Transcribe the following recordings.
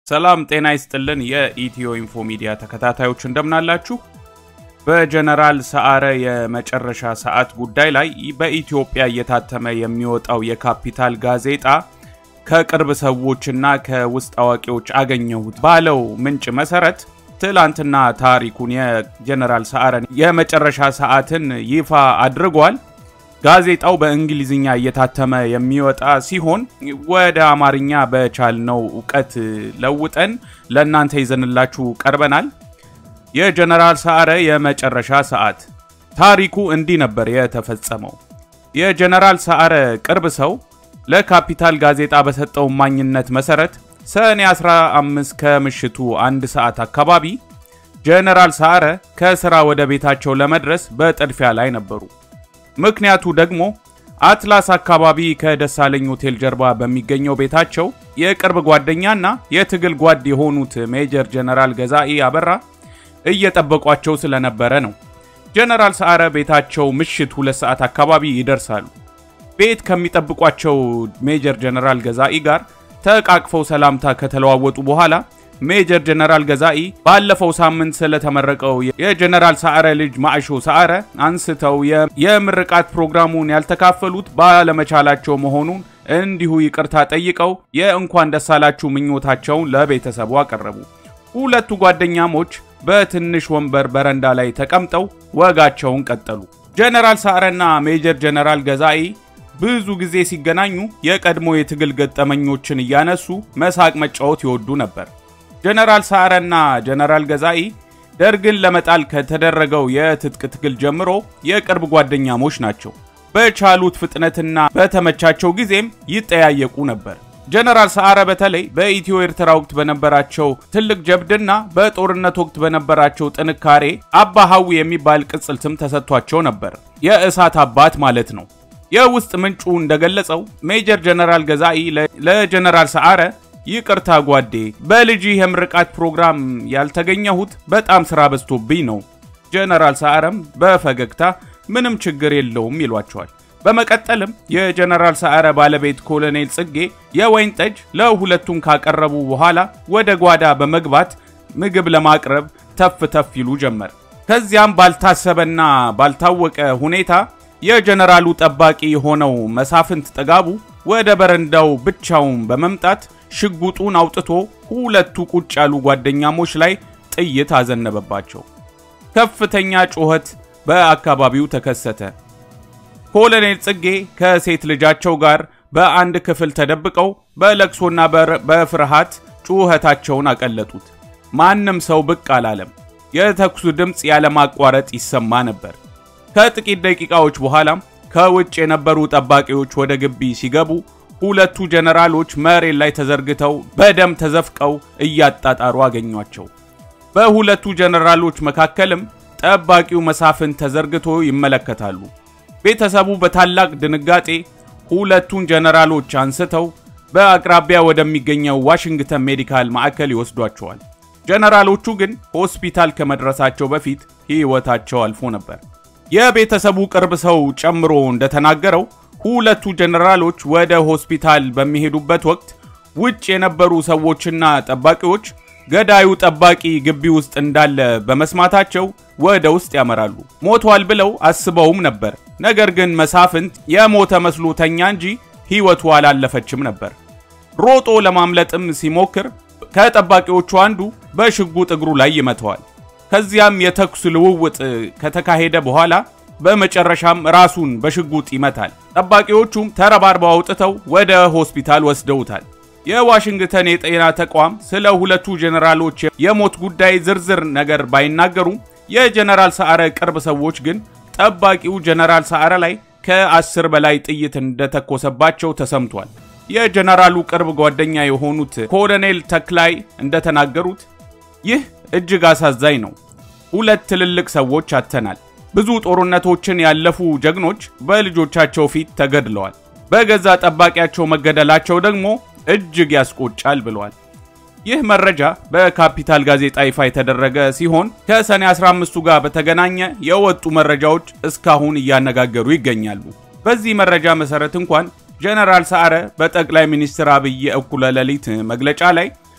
ሰላም ጤና ይስጥልን። የኢትዮ ኢንፎ ሚዲያ ተከታታዮች እንደምናላችሁ። በጀነራል ሰዓረ የመጨረሻ ሰዓት ጉዳይ ላይ በኢትዮጵያ እየታተመ የሚወጣው የካፒታል ጋዜጣ ከቅርብ ሰዎችና ከውስጥ አዋቂዎች አገኘሁት ባለው ምንጭ መሰረት ትላንትና ታሪኩን የጀነራል ሰዓረን የመጨረሻ ሰዓትን ይፋ አድርጓል። ጋዜጣው በእንግሊዝኛ እየታተመ የሚወጣ ሲሆን ወደ አማርኛ በቻልነው እውቀት ለውጠን ለእናንተ ይዘንላችሁ ቀርበናል። የጀነራል ሰዓረ የመጨረሻ ሰዓት ታሪኩ እንዲህ ነበር የተፈጸመው። የጀነራል ሰዓረ ቅርብ ሰው ለካፒታል ጋዜጣ በሰጠው ማኝነት መሰረት ሰኔ 15 ከምሽቱ አንድ ሰዓት አካባቢ ጀነራል ሰዓረ ከስራ ወደ ቤታቸው ለመድረስ በጥድፊያ ላይ ነበሩ። ምክንያቱ ደግሞ አትላስ አካባቢ ከደሳለኝ ሆቴል ጀርባ በሚገኘው ቤታቸው የቅርብ ጓደኛና የትግል ጓድ የሆኑት ሜጀር ጀነራል ገዛኢ አበራ እየጠበቋቸው ስለነበረ ነው። ጀነራል ሰዓረ ቤታቸው ምሽት ሁለት ሰዓት አካባቢ ይደርሳሉ። ቤት ከሚጠብቋቸው ሜጀር ጀነራል ገዛኢ ጋር ተቃቅፈው ሰላምታ ከተለዋወጡ በኋላ ሜጀር ጀነራል ገዛኢ ባለፈው ሳምንት ስለተመረቀው የጀነራል ሰዓረ ልጅ ማዕሾ ሰዓረ አንስተው የምርቃት ፕሮግራሙን ያልተካፈሉት ባለመቻላቸው መሆኑን እንዲሁ ይቅርታ ጠይቀው የእንኳን ደሳላችሁ ምኞታቸውን ለቤተሰቡ አቀረቡ። ሁለቱ ጓደኛሞች በትንሽ ወንበር በረንዳ ላይ ተቀምጠው ወጋቸውን ቀጠሉ። ጀነራል ሰዓረና ሜጀር ጀነራል ገዛኢ ብዙ ጊዜ ሲገናኙ የቀድሞ የትግል ገጠመኞችን እያነሱ መሳቅ መጫወት ይወዱ ነበር። ጀነራል ሰዓረና ጀነራል ገዛኢ ደርግን ለመጣል ከተደረገው የትጥቅ ትግል ጀምሮ የቅርብ ጓደኛሞች ናቸው። በቻሉት ፍጥነትና በተመቻቸው ጊዜም ይጠያየቁ ነበር። ጀነራል ሰዓረ በተለይ በኢትዮ ኤርትራ ወቅት በነበራቸው ትልቅ ጀብድና በጦርነት ወቅት በነበራቸው ጥንካሬ አባ ሀዊ የሚባል ቅጽል ስም ተሰጥቷቸው ነበር። የእሳት አባት ማለት ነው። የውስጥ ምንጩ እንደገለጸው ሜጀር ጀነራል ገዛኢ ለጀነራል ሰዓረ ይቅርታ ጓዴ፣ በልጅ የምርቃት ፕሮግራም ያልተገኘሁት በጣም ስራ በዝቶብኝ ነው። ጀነራል ሰዓረም በፈገግታ ምንም ችግር የለውም ይሏቸዋል። በመቀጠልም የጀነራል ሰዓረ ባለቤት ኮሎኔል ጽጌ የወይን ጠጅ ለሁለቱም ካቀረቡ በኋላ ወደ ጓዳ በመግባት ምግብ ለማቅረብ ተፍ ተፍ ይሉ ጀመር። ከዚያም ባልታሰበና ባልታወቀ ሁኔታ የጀነራሉ ጠባቂ የሆነው መሳፍንት ጥጋቡ ወደ በረንዳው ብቻውን በመምጣት ሽጉጡን አውጥቶ ሁለቱ ቁጭ ያሉ ጓደኛሞች ላይ ጥይት አዘነበባቸው። ከፍተኛ ጩኸት በአካባቢው ተከሰተ። ኮሎኔል ጽጌ ከሴት ልጃቸው ጋር በአንድ ክፍል ተደብቀው በለቅሶና በፍርሃት ጩኸታቸውን አቀለጡት። ማንም ሰው ብቅ አላለም። የተኩሱ ድምፅ ያለማቋረጥ ይሰማ ነበር። ከጥቂት ደቂቃዎች በኋላም ከውጭ የነበሩ ጠባቂዎች ወደ ግቢ ሲገቡ ሁለቱ ጀነራሎች መሬት ላይ ተዘርግተው በደም ተዘፍቀው እያጣጣሩ አገኟቸው። በሁለቱ ጀነራሎች መካከልም ጠባቂው መሳፍን ተዘርግቶ ይመለከታሉ። ቤተሰቡ በታላቅ ድንጋጤ ሁለቱን ጀነራሎች አንስተው በአቅራቢያ ወደሚገኘው ዋሽንግተን ሜዲካል ማዕከል ይወስዷቸዋል። ጀነራሎቹ ግን ሆስፒታል ከመድረሳቸው በፊት ሕይወታቸው አልፎ ነበር። የቤተሰቡ ቅርብ ሰው ጨምሮ እንደተናገረው ሁለቱ ጀነራሎች ወደ ሆስፒታል በሚሄዱበት ወቅት ውጭ የነበሩ ሰዎችና ጠባቂዎች ገዳዩ ጠባቂ ግቢ ውስጥ እንዳለ በመስማታቸው ወደ ውስጥ ያመራሉ። ሞቷል ብለው አስበውም ነበር። ነገር ግን መሳፍንት የሞተ መስሎ ተኛ እንጂ ሕይወቱ አላለፈችም ነበር። ሮጦ ለማምለጥም ሲሞክር ከጠባቂዎቹ አንዱ በሽጉጥ እግሩ ላይ ይመተዋል። ከዚያም የተኩስ ልውውጥ ከተካሄደ በኋላ በመጨረሻም ራሱን በሽጉጥ ይመታል። ጠባቂዎቹም ተረባርበው አውጥተው ወደ ሆስፒታል ወስደውታል። የዋሽንግተን የጤና ተቋም ስለ ሁለቱ ጀነራሎች የሞት ጉዳይ ዝርዝር ነገር ባይናገሩም የጀነራል ሰዓረ ቅርብ ሰዎች ግን ጠባቂው ጀነራል ሰዓረ ላይ ከአስር በላይ ጥይት እንደተኮሰባቸው ተሰምቷል። የጀነራሉ ቅርብ ጓደኛ የሆኑት ኮሎኔል ተክላይ እንደተናገሩት ይህ እጅግ አሳዛኝ ነው። ሁለት ትልልቅ ሰዎች አተናል። ብዙ ጦርነቶችን ያለፉ ጀግኖች በልጆቻቸው ፊት ተገድለዋል። በገዛ ጠባቂያቸው መገደላቸው ደግሞ እጅግ ያስቆጫል ብለዋል። ይህ መረጃ በካፒታል ጋዜጣ ይፋ የተደረገ ሲሆን ከሰኔ 15ቱ ጋር በተገናኘ የወጡ መረጃዎች እስካሁን እያነጋገሩ ይገኛሉ። በዚህ መረጃ መሰረት እንኳን ጀነራል ሰዓረ በጠቅላይ ሚኒስትር አብይ እኩለ ሌሊት መግለጫ ላይ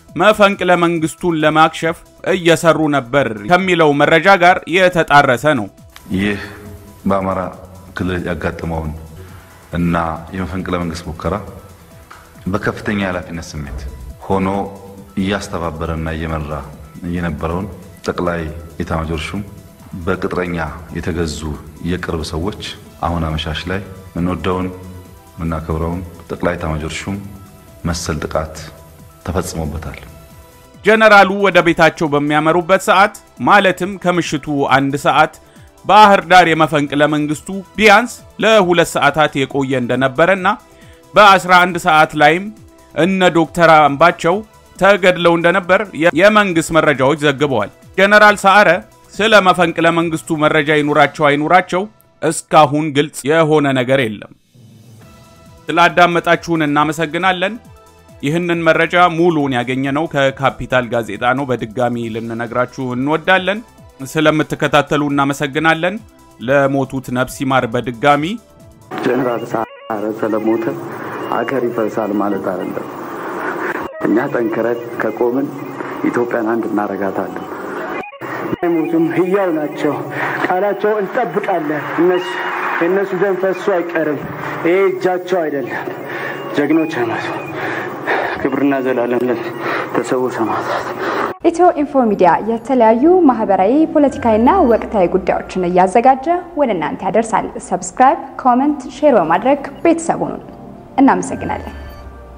መፈንቅለ መንግስቱን ለማክሸፍ እየሰሩ ነበር ከሚለው መረጃ ጋር የተጣረሰ ነው። ይህ በአማራ ክልል ያጋጠመውን እና የመፈንቅለ መንግስት ሙከራ በከፍተኛ የኃላፊነት ስሜት ሆኖ እያስተባበረና እየመራ የነበረውን ጠቅላይ ኤታማዦር ሹም በቅጥረኛ የተገዙ የቅርብ ሰዎች አሁን አመሻሽ ላይ ምንወደውን ምናከብረውን ጠቅላይ ኤታማዦር ሹም መሰል ጥቃት ተፈጽሞበታል። ጀነራሉ ወደ ቤታቸው በሚያመሩበት ሰዓት ማለትም ከምሽቱ አንድ ሰዓት ባህር ዳር የመፈንቅለ መንግስቱ ቢያንስ ለሁለት ሰዓታት የቆየ እንደነበረና በ11 ሰዓት ላይም እነ ዶክተር አምባቸው ተገድለው እንደነበር የመንግስት መረጃዎች ዘግበዋል። ጀነራል ሰዓረ ስለ መፈንቅለ መንግስቱ መረጃ ይኑራቸው አይኑራቸው እስካሁን ግልጽ የሆነ ነገር የለም። ስላዳመጣችሁን እናመሰግናለን። ይህንን መረጃ ሙሉውን ያገኘነው ከካፒታል ጋዜጣ ነው። በድጋሚ ልንነግራችሁ እንወዳለን። ስለምትከታተሉ እናመሰግናለን። ለሞቱት ነፍስ ይማር። በድጋሚ ጀነራል ሰዓረ ስለሞተ አገር ይፈርሳል ማለት አይደለም። እኛ ጠንክረን ከቆምን ኢትዮጵያን አንድ እናረጋታለን። አይሞቱም፣ ህያው ናቸው። ቃላቸው እንጠብቃለን። እነሱ የእነሱ ደም ፈሶ አይቀርም። ይሄ እጃቸው አይደለም። ጀግኖች አይመቱ። ክብርና ዘላለም ለተሰዉ ሰማዕታት። ኢትዮ ኢንፎ ሚዲያ የተለያዩ ማህበራዊ፣ ፖለቲካዊና ወቅታዊ ጉዳዮችን እያዘጋጀ ወደ እናንተ ያደርሳል። ሰብስክራይብ፣ ኮመንት፣ ሼር በማድረግ ቤተሰቡን እናመሰግናለን።